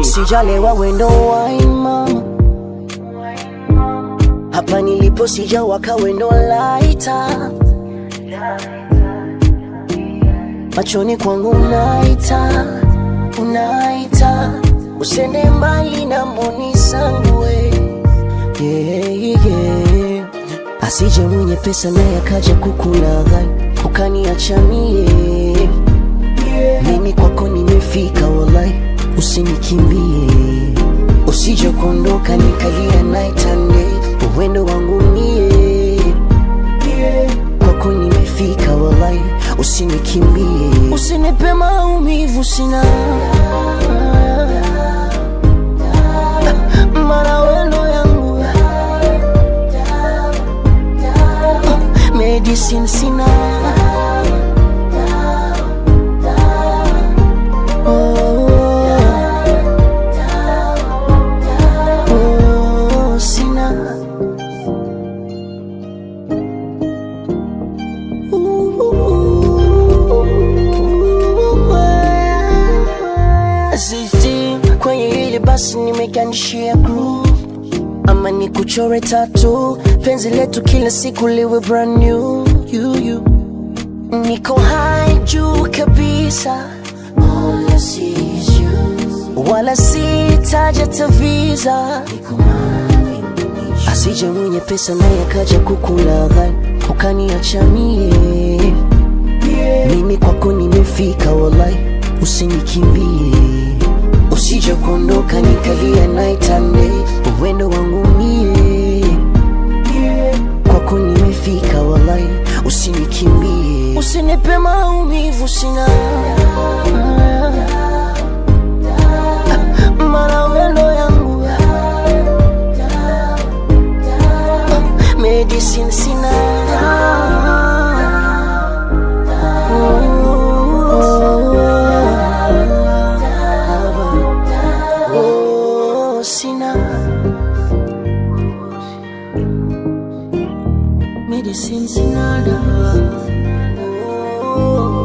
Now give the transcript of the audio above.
sijalewa wendo wine mama hapa nilipo sijawaka wendo laita machoni kwangu unaita unaita usende mbali na mboni zangu we yeah, yeah. asije mwenye pesa naye akaja kukulaghai ukaniacha mie mimi kwako nimefika walai usinikimbie usije kuondoka nikalia night and day uwendo wangu mie kwako nimefika walai usinikimbie usinipe maumivu sina mara wendo yangu medicine sina Oh, oh, sina Sisi kwenye hili basi nimeganishia groove ama ni kuchore tatu penzi letu kila siku liwe brand new you, you. niko high juu kabisa All I see is you. wala sitaja taviza asije mwenye pesa naye akaja kukulaghai ukaniacha mie mimi kwako nimefika walai usinikimbie usije kuondoka nikalia night and day uwendo wangu mie kwako nimefika walai usinikimbie usinipe maumivu sina mara wendo yangu medicine sina Oh, sina medicine sina dawa oh.